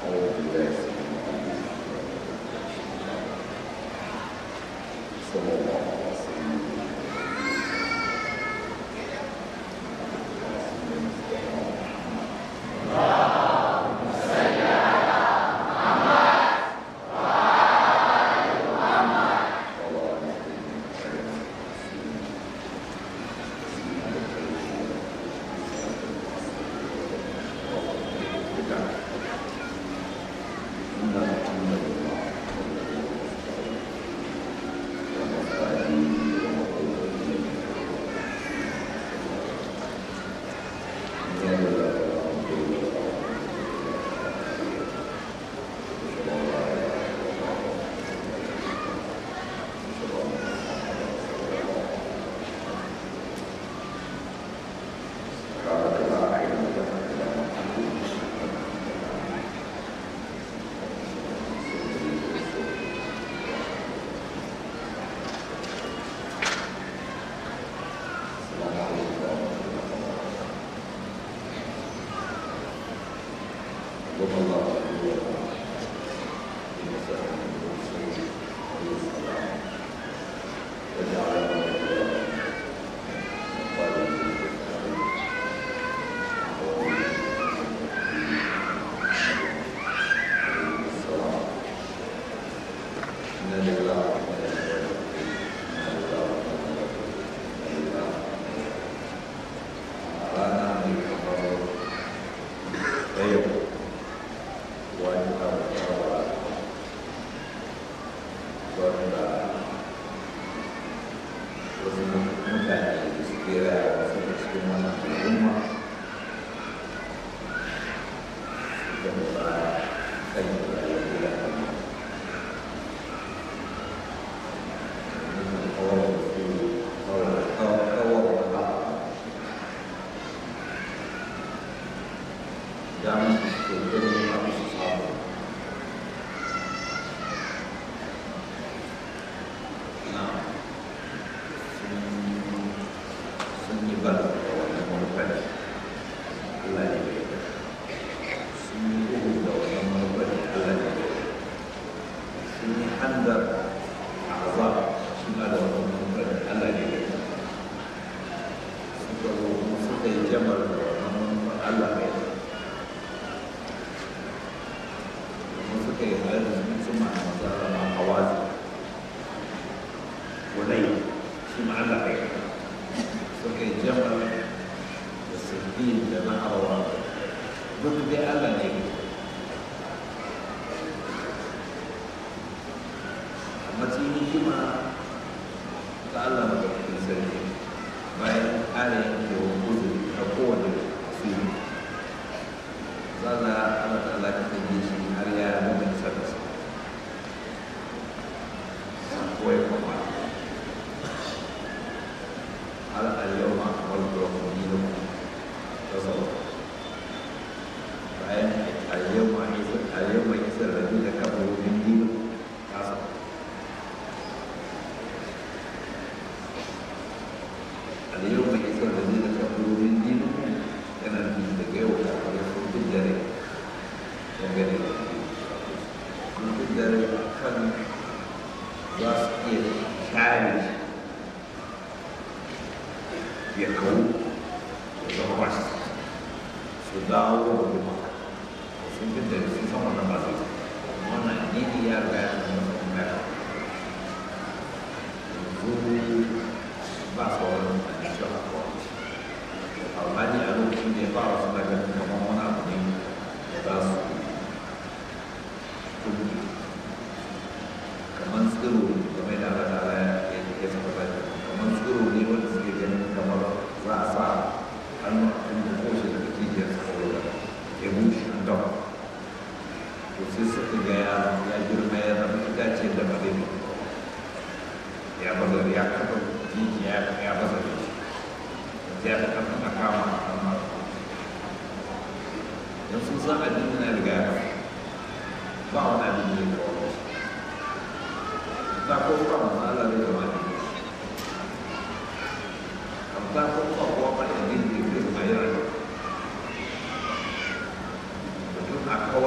kawar da shi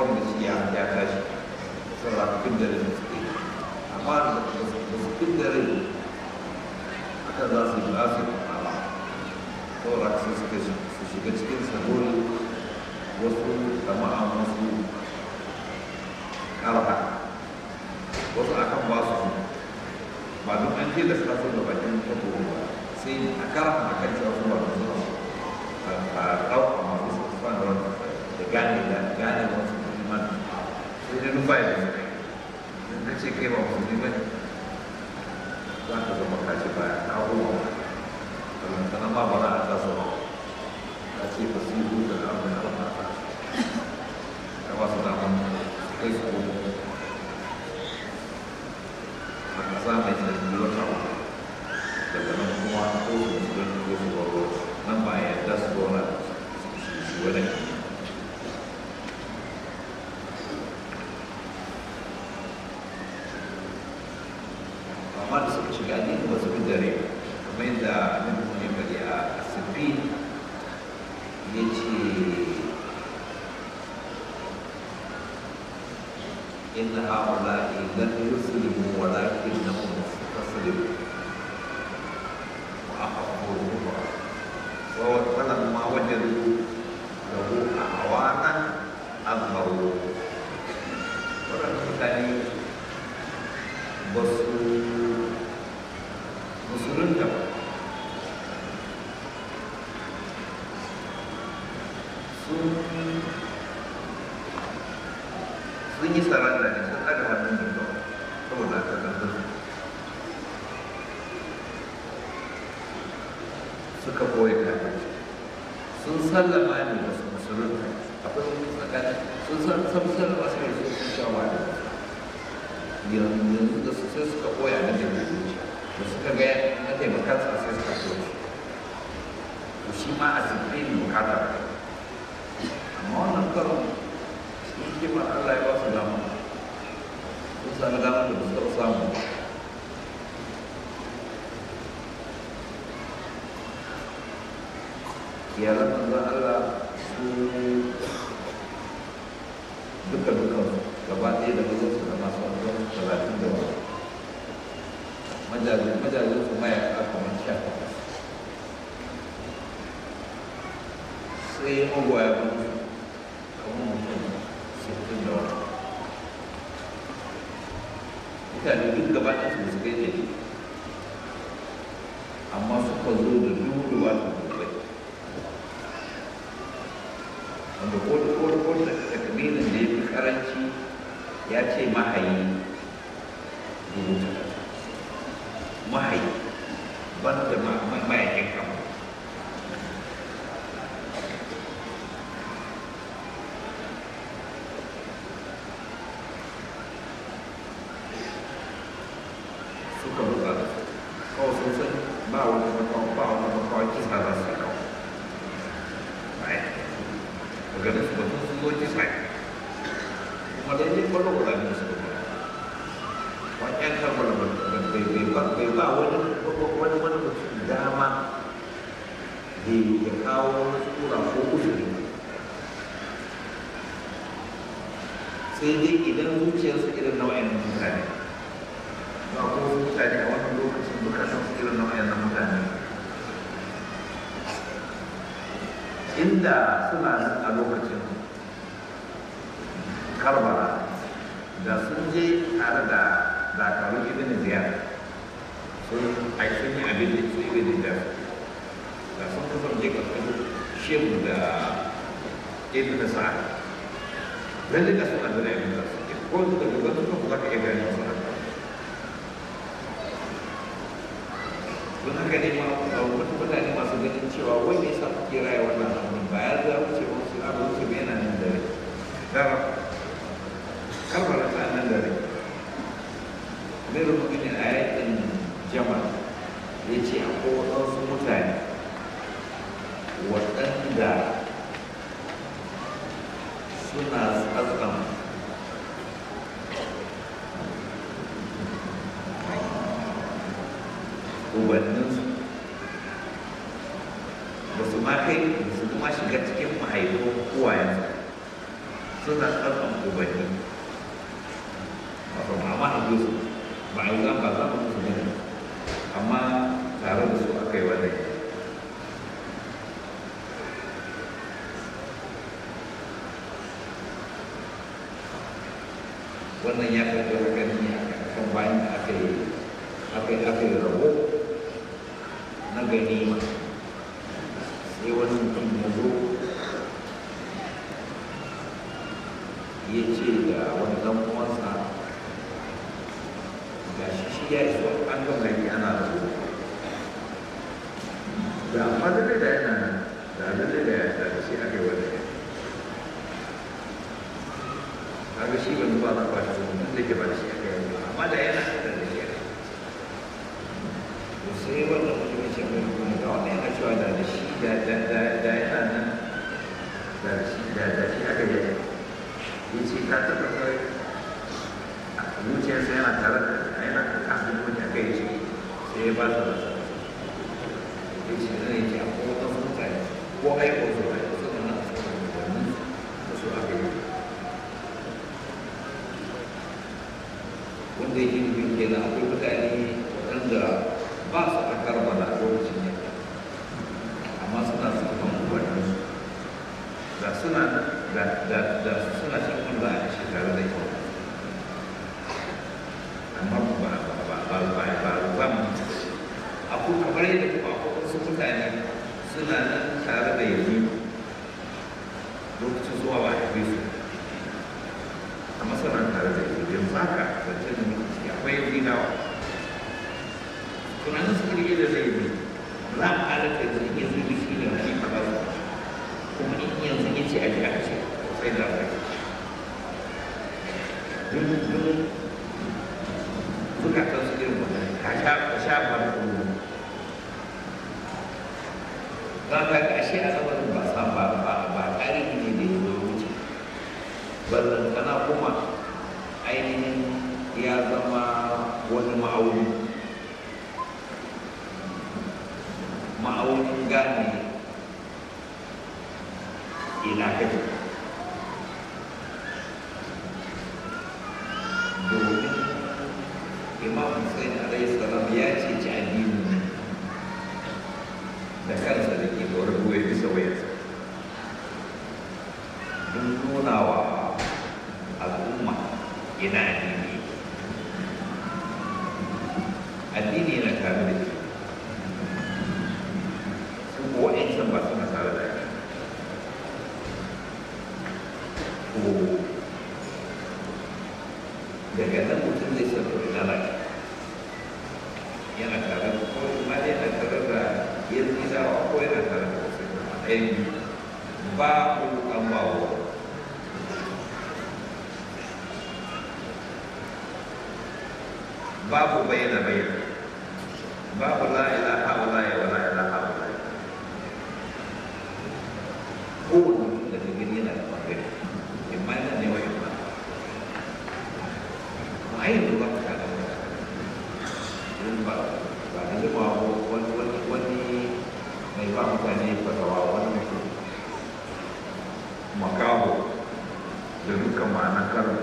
ya ya tashi saboda fin dare da suke amma da su fin dare aka za su yi za su yi ba saboda su suka su shiga cikin sabori wasu jama'a wasu karha wasu akan ba su ba duk an tilasta su da bakin tabo ba sai a karha a kan cewa su ba su a ɗauka masu su da da gane da gane wasu musulman sai dai rufa ya zai in ka ce kai ba musulmi ba ne za ka zama ka ce baya ka huwa balantana ma ba za a tasa ba ka ce ba su yi da abin da ba ta ka ba su damar kai su ko a kasa mai tsanani wata uku daga nan kuma ko su musulmi ko su baro nan ba ya yarda su zauna su wani amma da suka shiga ne ba su fi dare kamar yadda annabi mun yi bari a asibi ya ce inna haula'i lam yuslimu walakinnahum taslimu wa ahabbu ruha wa falamma wajadu lahu awanan azharu wannan mutane ba su musulunta ba sun yi saranda ne sun ɗaga hannun da ba saboda aka gantar suka boye kafin sun sallama ne ba su musulunta akwai wani tsakani sun sallama su ne sun shawa da yanzu da su sai suka koya na da da suka ga na taimakansa sai suka so shi to shi ma a sirri bukatar amma wannan karon shi hikima Allah ya ba su dama sun sami dama da su taɓa samu iyalan manzon Allah su duka dukan gaba ɗaya da mazan su da masu wanzan talatin da wani majalin majalin su mayaka kamar sha takwas sai magoya mutu kamar mutum sittin da wani mutane duk gaba ɗaya su su kai ɗari amma suka zo da dubu ba su dubai wanda ko da ko da ko da takabilin da ya fi karanci ya ce mahayi dubu talatin mahayi ban da mayakin kama suka buga da su kawai sun san ba wani makawa ba wani makawa kisa za su yi kawai daga nan su batun sun zo kisa kuma daidai kwallo guda ne su ba wani yan karbar bai ba bai ba wani wani wani mutum dama da ya kawo wani tsura ko uzuri sai dai idan zuciyarsa irin nau'in mutane ba ko mutane a wannan lokacin bukatan su irin nau'in mutane inda suna nan a lokacin karbala da sun je tare da dakarun ibn ziyar sun ai sun yi abin da su ibn ziyar da sun kasance karkashin shehu da ibn sa'ad lalle da suna da ibn ziyar ko su da gaban su kuma ka iya gani su haka don haka ne ma wani mutane masu ganin cewa wai me yasa kuke raya wannan abin ba ya za wuce wasu abu wuce bai yana nan da rai dara karbala ta nan da rai mai rubutu ne a yakin jamal ya ce akwai waɗansu mutane waɗanda suna tsatsan ubanninsu ba su ma kai ba su kuma shiga cikin mahaifin uwayensu suna tsarkan ubanni wato mama a su ba a yi zan ba za mu musu ne amma tare da su aka yi wannan wannan ya karɓi haka ne a kan bayan da aka yi aka yi aka yi rabo na ganima sai wani mutum ya zo ya ce da wani dan uwansa ga shi shi ya iso an ga gari ana zo da amma da da yana nan da da da ya da shi aka yi wani kaga shi ban zuwa na kwashi mutum da ke ba da shi aka yi amma da yana da da shi aka yi sai wannan mutum ya ce mai kuma ga wannan yana cewa da da shi da da da da yana nan da shi da da shi aka yi ya ce ka taɓa kai zuciyarsa yana tare da yana kafin wani aka yi shi sai ya ba su da sa ya ce zai ce a kowace mutane ko aiko su aiko su da nan su da wani da su aka yi wanda yake nufin kenan akwai mutane waɗanda ba su a karbala a lokacin yadda amma suna saman ubanninsu da suna da da da suna shan wanda a shi tare da ita amma ba ba ba ba ba ba ba mu akwai kamar yadda kuma akwai wasu mutane suna nan tare da yanzu lokacin zuwa ba a haife su amma suna tare da yanzu yanzu haka zance da muke ciki akwai yanzu nawa tunanin su kirge da zai yi za mu halatta da in yanzu da shi da shi ka ba su kuma in yanzu ya ce a ji aka ce sai da rai duk duk zukatan su irin wannan ka sha ka sha ba da kuma za ka ga ashe a lamarin ba sa ba ba ba tarihi ne da ya zo wuce ballantana kuma ainihin ya zama wani ma'auni ma'aunin gane ina kake domin imam hussein alayhi salam ya ce ci addini da kansa da ke da wani bisa wayarsa don nuna wa al'umma ina addini addini yana tare da shi su ko wa'ancan ba suna tare da shi ko daga nan mutum zai san to ina lafi yana tare da ko ma dai yana tare da yanzu idawa ko yana tare da wasu ɗayan biyu ba ku an ba wa babu bayyana bayyana babu la ilaha illa wa la ilaha illa ko mutum da gani yana da bangare imma yana ne wa imma ma ai yanzu ba ka kada wata don ba ba da zama wani wani wani mai ba mutane fatawa wani mutum makaho da dukkan ma'anar karin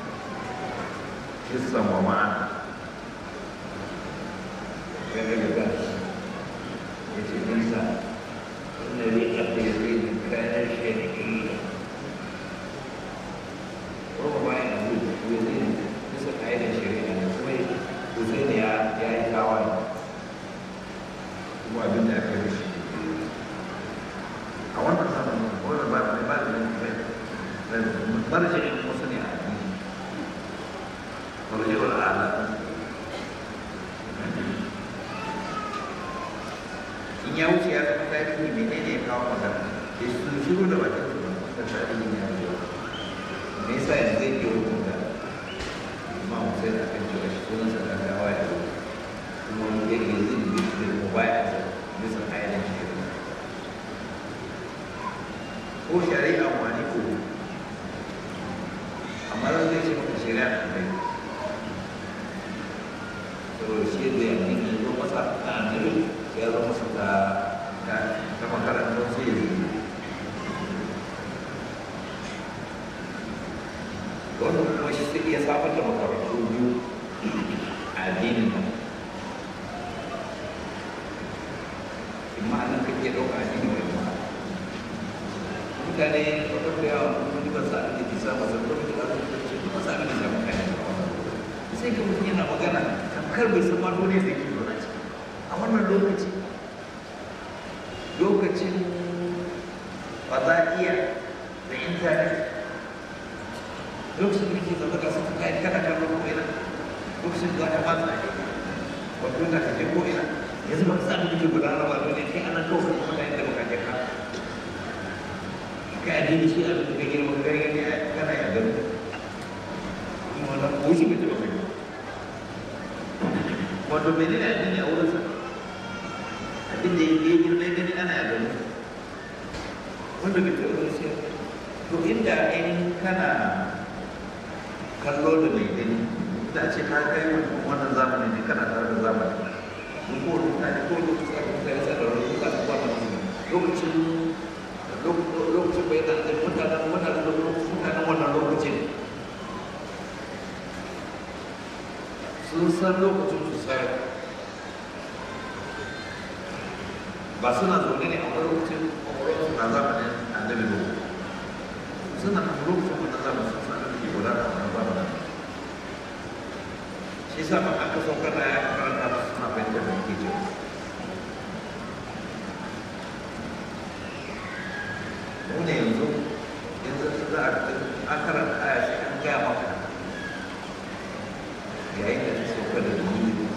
hissan wa ma'ana كان لباس يتمنى ان ريقه يزيد كان شركيا ربما يقول ويزيد مثل عين شريعه شوي وزين يا يا يتعاون kuma abin da aka yi shi a wannan zamanin wani ba da ba da da marjin wasu ne a addini marjin al'ala in ya wuce ya zama tarihi menene ya kawo magana da su shiru da bakin su da tarihi ya wuce me yasa yanzu zai ke hukunta imam hussein akan cewa shi sunan sa dan gawa ya wuce kuma wani ya ke zai yi da mu baya da bisa kayan shari'a ko shari'a wani ko amma zan zai ce maka shari'a da kai saboda shi da yanzu ne zo masa na annabi ya zama masa ta ta makarantar sai ya zai wanda kuma shi sai iya samar da makarantu biyu a addinin nan imma nan kake ɗauka addini mai ma mutane wata da yawa kuma ba sa abin da ke sa masa kuma da za su ce ba sa abin da sa mutane sai ka mutum yana magana tamkar bai san ma dole da ke zaune ciki a wannan lokaci lokacin fada'iya da intanet lokacin da ke zama ga suka kai kana kallon ko ina lokacin da za ka matsa ne wato da ka je ko ina yanzu ba ka sa abin da ke gudana ba dole kai ana kawai kuma da yadda baka je ka kai addini shi abin da ka girma ka gani kana ya gano kuma wannan ko shi bai taɓa kai wato menene addini a wurinsa abin da ya girma ya gani ana ya gano wanda bai taɓa wani sai to inda ainihin kana kallo da mai gani da ce ka kai wannan zamani ne kana tare da zamani mun ko mutane ko lokacin da mutane sa da wani mutane ko wannan lokacin lokacin bai da mutanen mutanen mutanen wannan lokacin sun san lokacin su sai ba suna zaune ne a wani lokacin kwakwalwarsu na zamanin annabi ba suna a lokacin wannan zamanin sun san da ke gudana a wannan zamanin shi sa ba aka saukar da ya karanta ba suna fahimtar da ke cewa mu ne yanzu yanzu za a an karanta aya sai an gaya maka yayin da ta sauka da dalili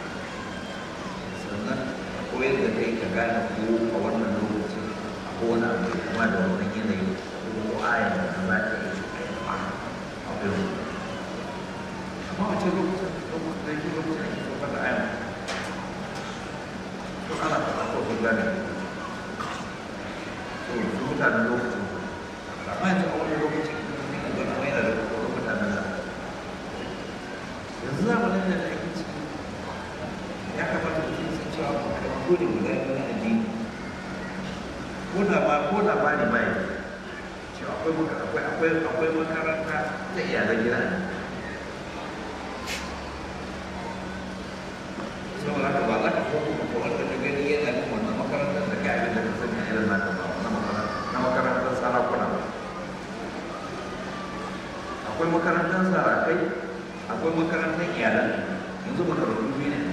sannan koyar da kai ka gane ko a wannan lokacin ko wani abu kuma da wannan yanayi ko ayan da za ta yi a abin amma wace lokacin lokacin da yake lokacin da ke sauka da ayan to ana faɗa ko sun gane to su mutanen lokacin amma yanzu a wani lokacin da gana mai da wani mutanen da yanzu zamanin da ake ciki ya kamata mutum sun cewa makarantu ne guda biyu na addini ko da ba ko da ba ne ba yi cewa akwai akwai akwai akwai makaranta ta iyalan gida ne saboda haka ba za ka kuma ko wanda ka gani yana yin wannan makarantar da ka abin da ka sani a irin naka ba na makarantar na makarantar sarakuna ba akwai makarantar sarakai akwai makarantar iyalan yanzu makarantu biyu ne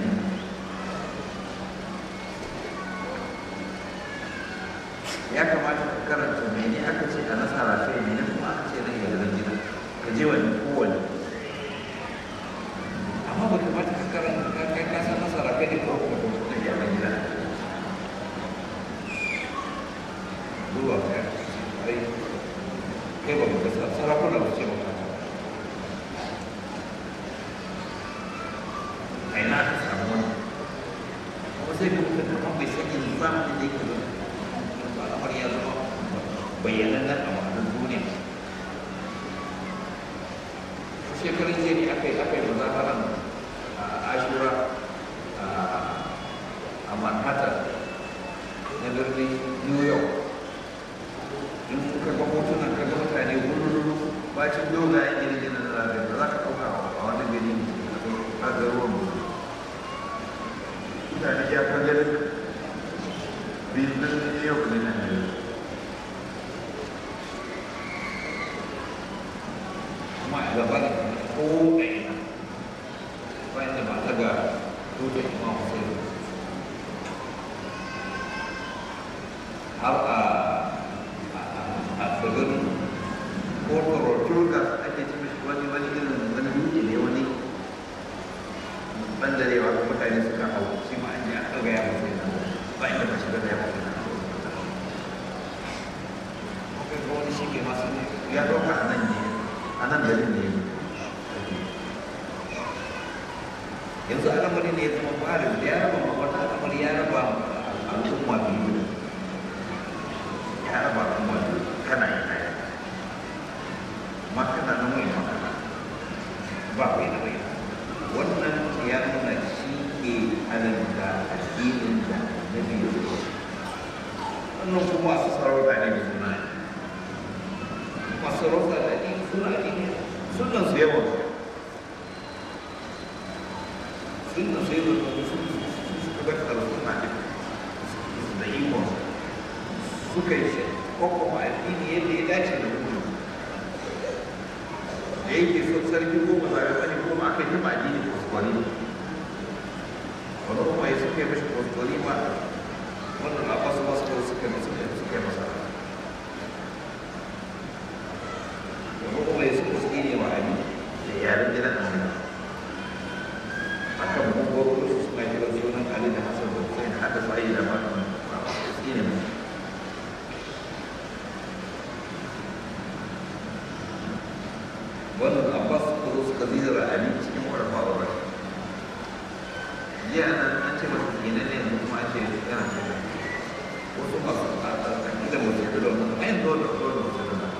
ya kamata ka karanta mene aka ce a nasara kai mene kuma aka ce na iyalan gida ka je wani kowane amma ba kamata ka karanta ka kai ka san nasara kai ne ko kuma na iyalan gida zuwa ka ai kai ba ka san sarakuna ba ce ba ka a ina aka samu wani kuma sai ka mutu kamar bai san yin zamanin da yake zama al'amar ya zama bayyanan nan a wannan duniya shekarun jiya ne aka yi aka yi mazaharan a ashura a manhattan na birnin new york in ka ga hotunan ka ga mutane wururu bacin dogayen gine-gine da zagaye da za ka ɗauka a wani gari a garuruwan mutane ya kan ganin birnin new york ne nan da kuma a gaba da ko ɗaya bayan da ba ta ga tutar imam hussein har a a tsibirin ko turgas ake ci mishi wani wani irin wani dutse ne wani bandarewa kuma mutane suka hau shi ma an je an ɗaga ya mutu yana ba inda ba shi da ya mutu yana kai ga wani shi ke masu ne ya ɗauka a nan ne a nan garin ne yanzu al'amari ne ya zama barin da ya raba ma wani al'amari ya raba al'umma biyu ya raba al'umma biyu kana yi ɗaya amma kana nan wai magana ba wai na wai wannan ya nuna shi ke halarta addinin da na biyu wannan kuma masu sarauta ne da suna masu sarauta da addini suna addini suna sunan su yawan sunan su yawan su suka ga suna da ikon suka yi shi kwakwa addini yadda ya dace da mutum da yake son sarki goma zaɓe wani goma aka yi ma addini kwaskwari wani kuma ya suka yi mashi kwaskwari ma wannan abasu masu kawai suka yi suka yi masa wani kuma ya suka suke ne wa abi da yaren gidan amina haka mugwaro su suna kiran sunan ali da hasan da hussein hada sa'i da matan suke ne musu wannan abbas suka zo suka zira ali cikin wurin faruwa jiya ana an ce masa kenan ne yanzu kuma an ce yana ce wasu masu aƙida mutu da don ayin dole dole mutu da don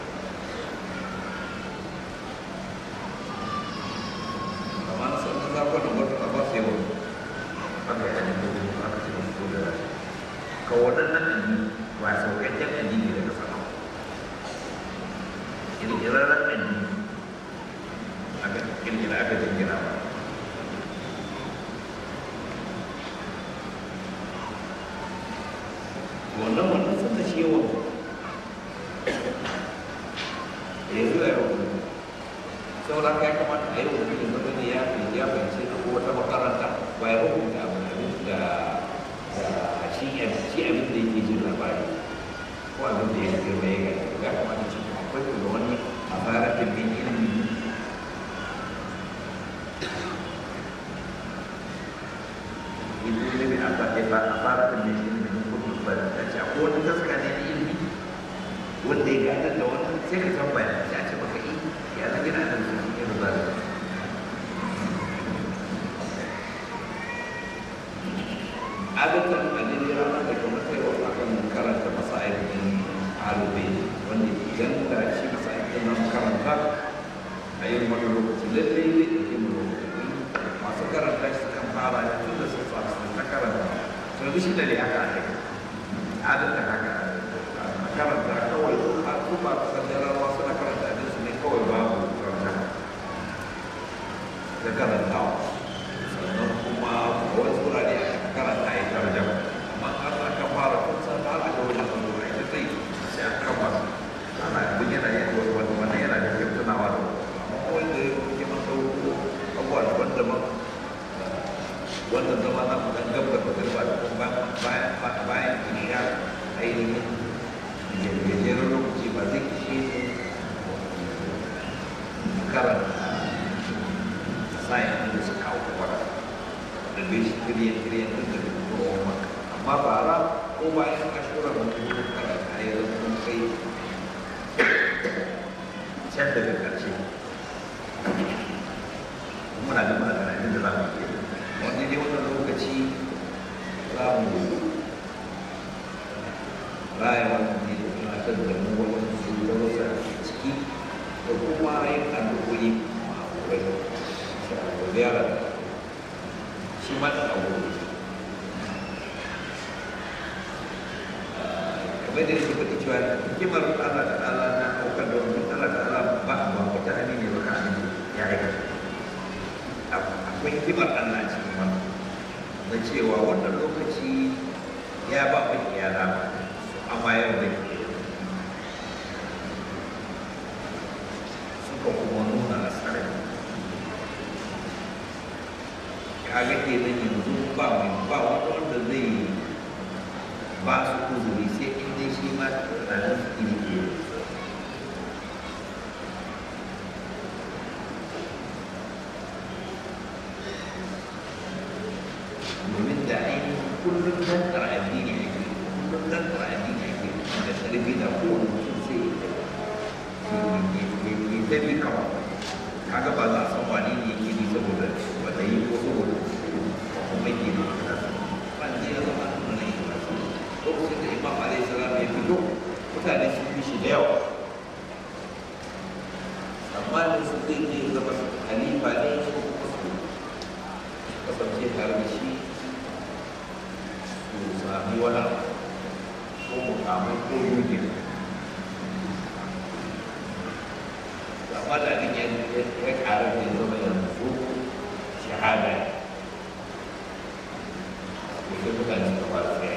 amma na sanar da kwanan wata abbas yawa aka yi ajin gudu aka ce masu ko da ka waɗannan addini ba sauƙaƙƙen addini daga sama ƙirƙirarren addini aka kirkira aka jingina ba wannan wannan sun da shi yawan ya zuwa yau saboda ka ya kamata a yi wa mutum zama ne ya fi ya fahimci ko wata makaranta ba ya hukunta abin da da shi shi abin da yake jin labari ko abin da ya girma ya gani ya kamata cikin akwai da wani a fara bin ilimi ilimi a fara da mai ilimi na kudu ba da ta ce ko wani gaska ne na ilimi wanda ya gada da wannan sai ka tambaya ya ce maka yi ya zan gina da su ne da zara adatan a daidai ranar da kamar sai wa akan karanta masa'il din alube wanda idan da shi masa'il din nan karanta a yin wani lokaci lallai ne da yin lokaci masu karanta shi kan fara da tun da sun fara sun ta karanta to yanzu shi da ne haka ake adatan haka a karanta kawai a tuba kusan jarawa suna karanta abin su ne kawai babu karanta da karantawa sannan kuma wani wurare a karanta ya tarjam amma an aka fara kun san har aka wajen allura ita zai sai an kama ana abin yana yin wani wani yana da kyau tunawa da amma wanda ya kuke masa abubuwa daban-daban wannan zama na kudan gab da magariba da kuma bayan bayan isha ainihin gajeren lokaci ba zai ishe su karanta sayan da su kawo kwara da bai shi kiriyan kiriyan duk da kuma maka amma bara ko bayan ashura da kuma karanta ya zama mun kai can daga ƙarshe muna da magana da za mu yi wani ne wannan lokaci za mu raya wannan ne da tunatar da mu wani su da wasu a ciki da kuma yin addu'o'i ma'amurai da ziyara shi ma da abubuwa kamar da yake faɗi cewa hikimar Allah da Allah na ɗaukar da wani Allah da Allah ba a ba wata hali ne ba ka ya aikata akwai hikimar Allah cikin wannan na cewa wannan lokaci ya ba mu iyala amma yau da ke suka kuma nuna nasarar kaga ke nan yanzu ba mai ba wanda wanda zai ba su uzuri sai in dai shi ma ranar su iri ke domin da ainihin kullum dan tsara addini ake kullum dan tsara addini ake da ƙarfi da kowane mutum sai ya ta bi kama kaga ba za a san wani ne yake bi saboda wata yi ko saboda kuma yake bi ban ne ya zama nuna na yi lokacin da imam alaihi salam ya fito mutane sun bi shi da yawa amma da su zai ne zama halifa ne ko kuma su kasance tare da shi su sami wani ko mukamai ko yuge amma da abin ya ya ƙara da ya zama yanzu shahada ne sai mutane suka fara tsaye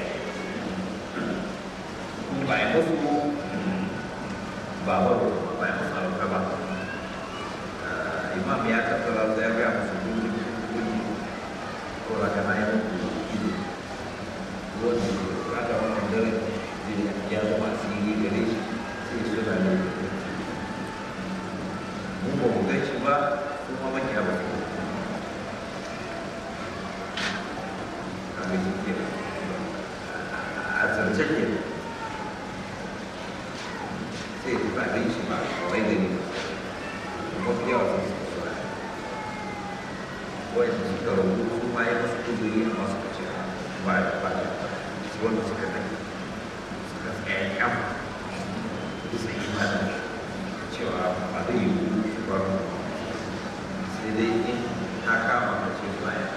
ba ya musu ba ba ba ya musu alƙa ba imam ya tattara sai ya gaya musu gudu gudu ko raka na yi muku ido wani raka wannan dare ya zama asiri gare shi sai su da ne mu ba mu gan shi ba kuma makiya ba su a ga shi ke a zance ke sai ba gan shi ba kawai da ne mafi yawa sun su su wai su suka rabu su ma yi masu kuzuri a masu kace ba ba su wanda suka dai suka tsaya kyam bisa imanin cewa ba zai yi su bar sai dai in ta kama ka ce baya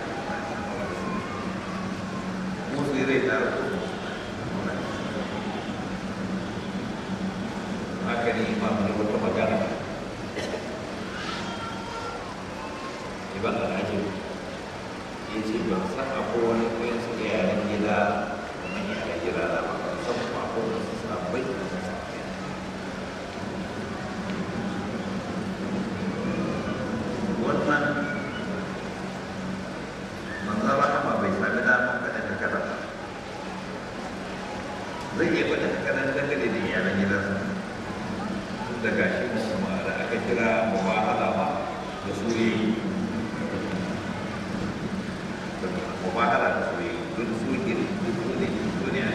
mu sai rai ta rabu haka ne imam ne wata magana ibn al-ajib ya ce ban san akwai wani koyon su yaran gida kamar yaran gida da ba ban san kuma akwai wani su sabai da su sabai wannan manzan rahama bai sami damar faɗin haka ba zai iya faɗin haka nan dangane da iyalan gidansa tun da gashi musamman da aka kira mubahala ma da su yi mubahala da su yi don su ke duk ne duniya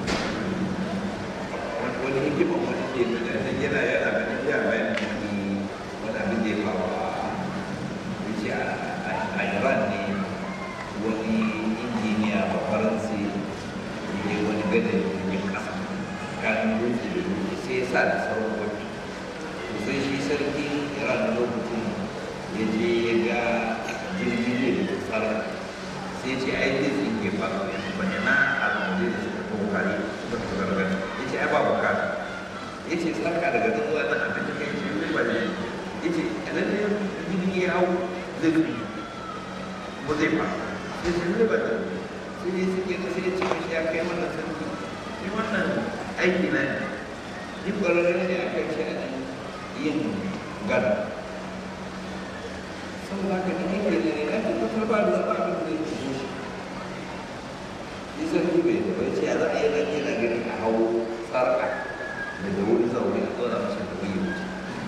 wani hikimar wani ke nuna nan yana yana ganin ya bayan wani wani abin da ya faru a wuce a iran ne wani injiniya ba faransi ne wani gadon jirgin kasa kan dutse da dutse sai ya sa da sauran wani to sai shi sarki iran lokacin ya je ya ga jirgin ne da tsara sai ce ai zai tsinke ba ba ina al'amari da suka kawo kare suka kawo gargadi ya ce ai ba bukata ya ce tsarka daga nan zuwa nan abin da kai ce zai ba ne ya ce lalle jirgi ya hau zai fi ba zai fa ya ce zai ba ne sai ya suke na sai ya ce mashi ya kai wannan sarki ni wannan aiki na ne ni ƙwararren ne a kai shi a yin gada saboda haka ni aiki ne ne na tabbatar ba da zama abin da zai fito shi nisan bai da bai ce ya za a yi nan yana gani a hau sarƙa daga wuri zaune a tsora masa da wani wuce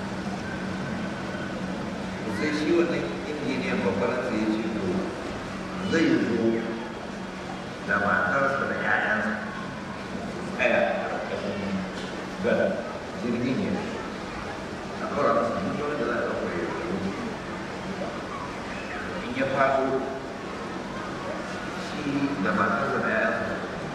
sai shi wannan injiniyan babbar sai ya ce to zai zo da matarsa da 'ya'yansa tsaya a ƙarƙashin gada jirgin ya a ɗora masa mutuwar da za a ɗauka ya wuce in ya faɗo shi da matarsa da 'ya'yansa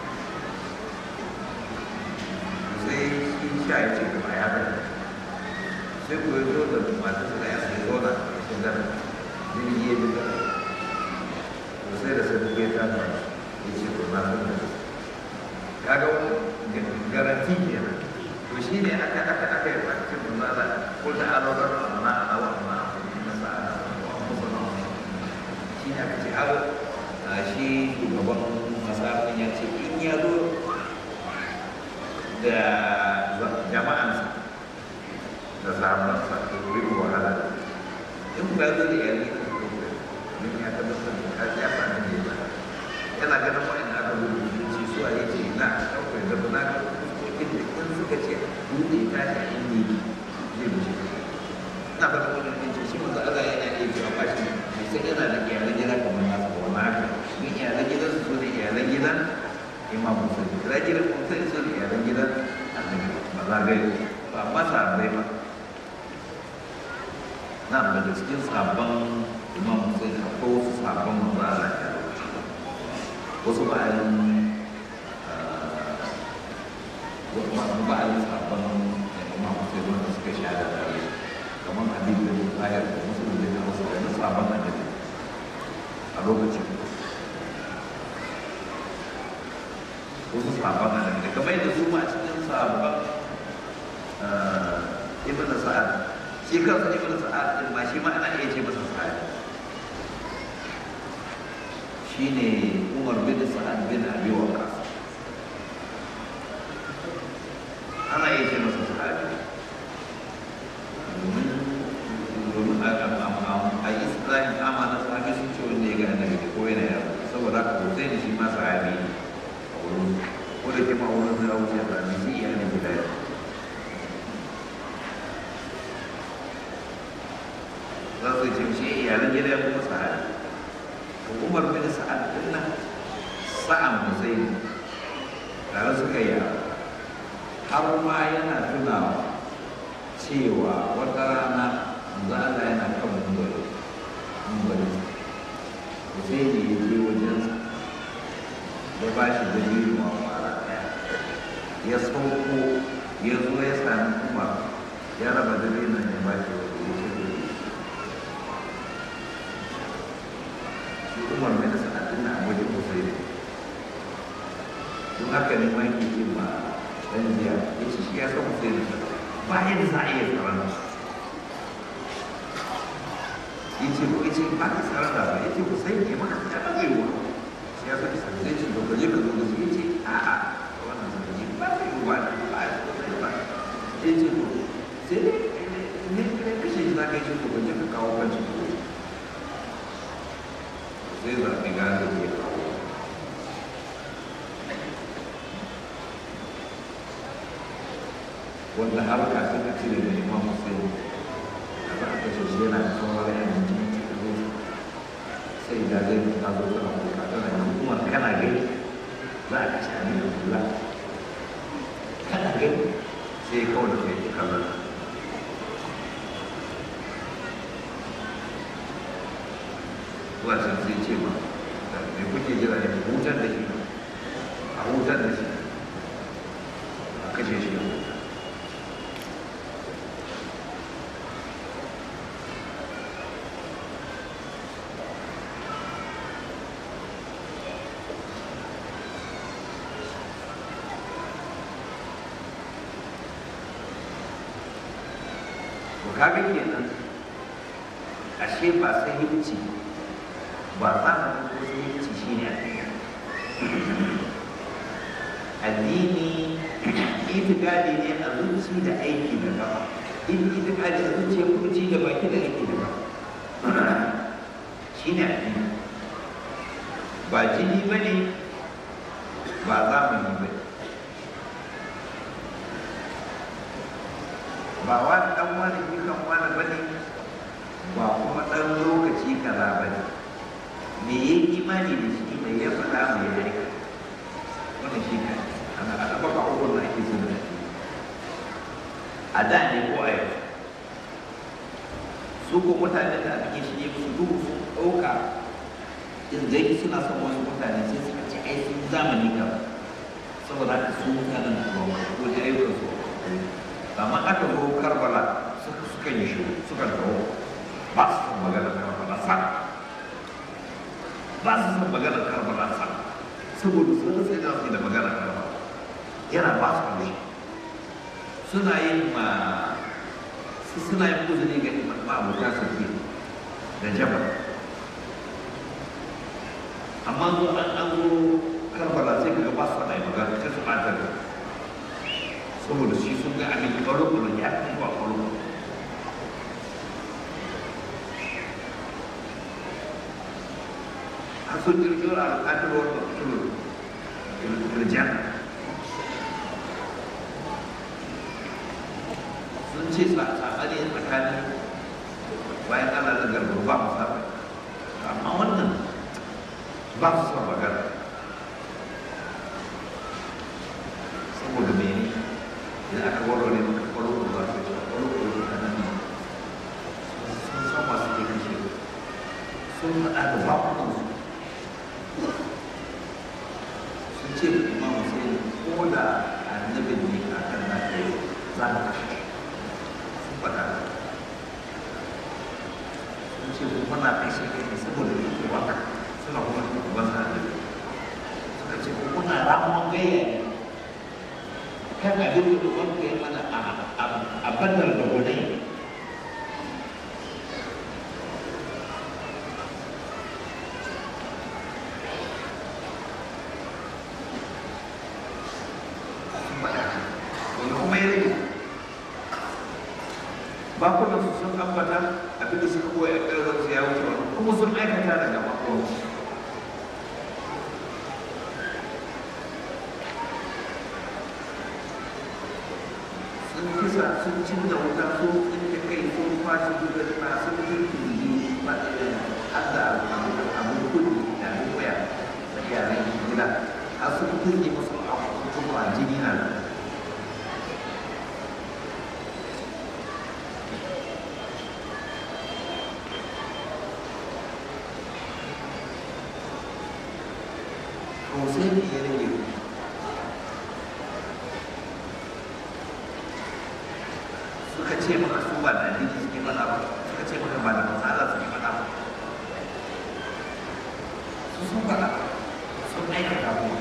sai shi sha ya ce gaba ya bari sai ku yi zo da matarsa da 'ya'yansa ya zauna a cikin gada jirgi ya bi gada to sai da sai kuka yi tafa ya ce to na san da kaga wani garanti kenan to shi ne aka aka aka yi bakin manzala ko da alo da na ana wa na na sa wa musulman shi ne aka ce har shi shugaban masarafin ya ce in ya zo da jama'ansa da zamansa to yi wahala in ba zo da yari da su don ya tabbatar da kaji ya sami ne ba yana ganin wa'in aka rubuta ce su a yace na ɗaukar da na fuskokin da in suka ce dutse ta ta inda zai wuce na ba da wani ɗin shi manzo Allah yana iya cewa ba shi bai san yana da iyalan gida kamar nasu ba wani haka don iyalan gidan su ne iyalan gidan imam musulmi iyalan gidan musulmi su ne iyalan gidan annabi ba za ga ba ma sahabbai ba na daga cikin sabon imam musulmi akwai wasu sabon manzo Allah ya wasu bayan wasu bayan sabon imam sai wanda suka sha da tare kamar hadisi da ayar da musulmi da wasu da sabon annabi a lokacin wasu sabon annabi da kamar yadda su ma cikin sabon ibn sa'ad shi kansa ibn sa'ad din ma shi ma ana iya ce masa sahabi shine Umar bin Sa'ad bin Abi Waqqas ana iya ce masa sahabi domin domin a Isra'il amana sahabi sun ce wanda ya ga annabi ko yana yaro saboda haka Hussein shi ma sahabi ne a wurin ko da ke ma wurin da wuce da ni shi iyalin gida ya za su ce shi iyalan gida ya kuma sahabi to Umar bin Sa'ad din nan sa'an Hussein tare suka yi har ma yana tunawa cewa wata rana manzo Allah yana kan mumbari mumbari Hussein ya je wajensa ya ba shi dalilin wa fara ɗaya ya sauko ya zo ya sami Umar ya raba dalilin ya ba shi wani ya ce shi Umar mai da sanadin na wajen Hussein don haka ne ma yake ce ma dan jiya ya ce shi ya san Hussein ba yadda za a iya tsaron ya ce ko ya ce ba ka tsaron da ba ya ce Hussein ne maka ta ɗage wa shi ya san sa zai ce da gaje ka zo da shi ya ce a'a wannan zai ji ba zai yi wa da ba ya ce ba ya ce ko sai ne ne kashe shi za ka yi shi ko gaje ka kawo kan shi sai zaɓi gane ke kawo wanda har ka suka cire da imam hussein a ba a kashe shi yana da sauran yan jini sai da zai ta zo tana kuka tana yin kuma kana gani za a kashe a nuna kula kana gani sai kawai da kai kallon zuwa can sai ce ma me kuke jira ne ku hutar da shi a hutar da shi a kashe shi ya huta to kaga kenan ashe ba sahihanci ba za a ko sahihanci shi ne addini itikadi ne a zuci da aiki da gaba in itikadi a zuci kurci da baki da aiki da gaba shi ne addini ba jini ba ne ba zamani ba ne ba wani dan wani dukan wani ba ne ba kuma ɗan lokaci kaza ba ne me ya yi imani da shi da ya faɗa mai ya aika wannan shi ne ana a ɗaba ba ukun da ake zina a da ne ko a yau su ko mutane da abin shi ne su duhu sun ɗauka in zai suna son wasu mutane sai suka ci ai sun zamani ka saboda haka su mutanen da ba ko da ayyukan su amma aka zo karbala suka suka yi shi suka dawo ba su san maganar karbala sa ba su san maganar karbala sa saboda sun sai da su da maganar karbala yana ba su kamshi suna yin ma suna yin uzuri ga ma abota sarki da jabal amma zo an an zo karbala sai kaga ba su faɗa magana sai su ɓata da saboda shi sun ga abin ƙwaro-ƙwaro ya fi zuwa ƙwaro a sun jirgin al'adar wata turu irjan sun ce saɓani tsakanin bayan ana da garbar ba mu saɓa amma wannan ba su son magana saboda mene idan aka warware maka kwaro da za su ce kwaro da za nan sun san masu ke kashe sun haɗa da bakunansu sun ce da imam hussein ko da annabin ne a kan na kai za mu kashe sun faɗa sun ce kuma na kashe kai ne saboda yake waka suna kuma ban sa annabi suka ce kuna ramuwan gayya ne kan abin da wanda ya mana a bandar da gudai sun ambata abin da suka koya a ƙarfin su ya wuce wani kuma sun aikata daga makon sun kisa sun cinna wuta sun tsinke kai sun kwashe gudunar sun kirkiri ba har da abin kudi da abin waya da yaran gida har sun kirki musu abubuwa jini na to sai ne ya rage suka ce maka su ba da addini suke faɗa ba suka ce maka ba da matsala suke faɗa ba su sun faɗa sun aikata kuma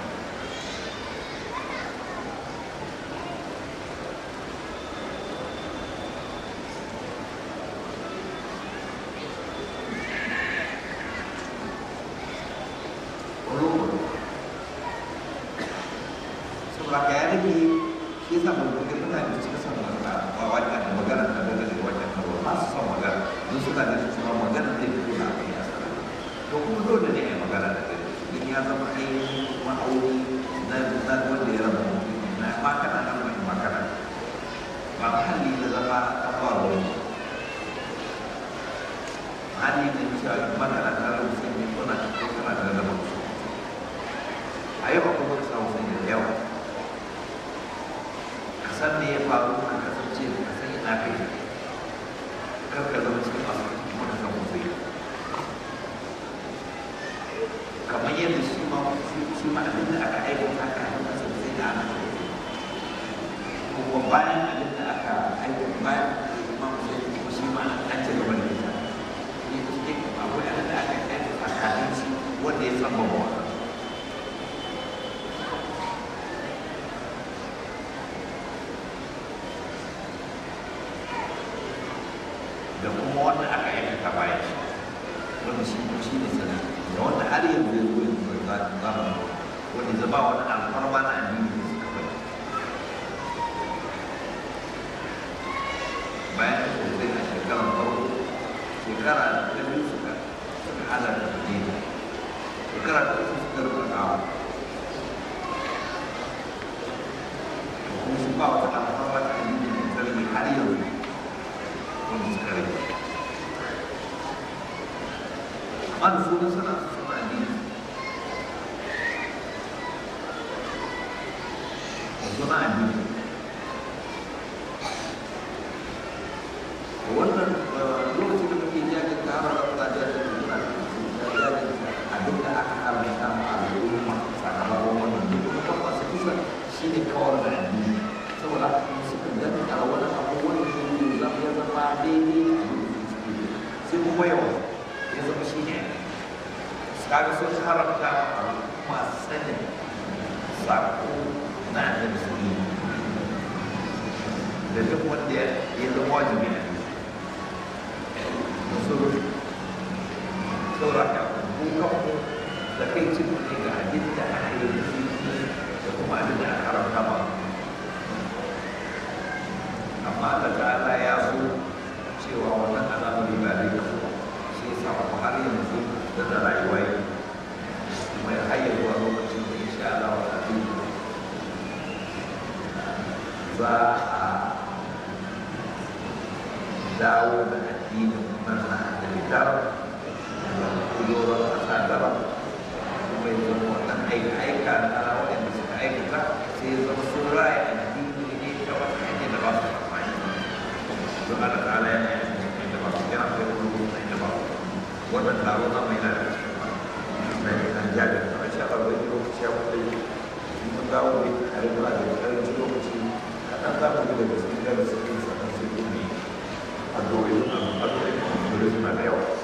saboda ka ya rage shi yasa ba ga mutane da suka san magana ba wani da magana da daga da wajen karo ba su san magana don suka da su ma magana zai fito da abin ya sana to kuma dole ne a yi magana da kai in ya zama ainihin ma'auni na na wanda ya raba mutum na ma kana nan wani magana ba mahalli na zama ta ba wani mahalli na cewa magana ta raba mutum ne ko na ko kana da raba mutum a yau akwai wani samun sanya da yawa ka san me ya faru ka kasance ka san ina kai kar ka zama cikin masu kuma ka san mutum kamar yadda shi ma shi ma abin da aka aikata ka aikata sosai da ana kuma bayan abin da aka aikata bayan ma mutum kuma shi ma an ci gaba da ita ne da suke akwai abin da aka aikata kafin shi wanda ya san babawa da kuma wanda aka aikata bayan shi wanda shi ko shi ne sana da wanda har yanzu ya zo yanzu za za mu wanda zama wani alfarma na addini da suka bari bayan da sosai a shekarar farko shekara ta biyu suka suka hada da madina shekara ta uku suka rufe kawo kuma shi ba wata alfarma ta addini da sarki har yanzu wanda suka rage amma da sunan suna suna addini da suna addini wannan lokacin da muke jajin ta haɓar da jajin da suna jajin abin da aka haramta ma al'umma sakamakon wannan duk kuma masu kisa shi ne kawar da addini saboda haka suka danta wani abu wanda shi zama ya zama daidai sai kuma yawa ya zama shi ne kaga sun haramta masu sanin sako na annabi su yi da duk wanda ya zama wajibi a musu sauraka kukanmu da kai cin ne ga abin da aka yi da shi da kuma abin da aka haramta ba amma Allah ta'ala ya so cewa wannan al'amari ba zai kaso shi yasa kuma har yanzu da da rayuwa yi kuma ya hayar zuwa lokacin da insha Allah wa ta'ala za a dawo da addinin nan na da litar da kuyoron ƙasa gaba kuma ya zama wannan aika aika na waɗanda suka aikata sai ya zama sun raya addini ne ta wata hanyar da ba su amfani don Allah ta'ala yana yin da ba su yana kai wani da ba su wannan taro na mai na da cikin mai kan jabir a shi Allah bai lokaci ya kuma yi mun dawo ne a rigula da karancin lokaci kaɗan za mu daga cikin darasi sannan sai kuma addu'o'i addu'o'i suna da yawa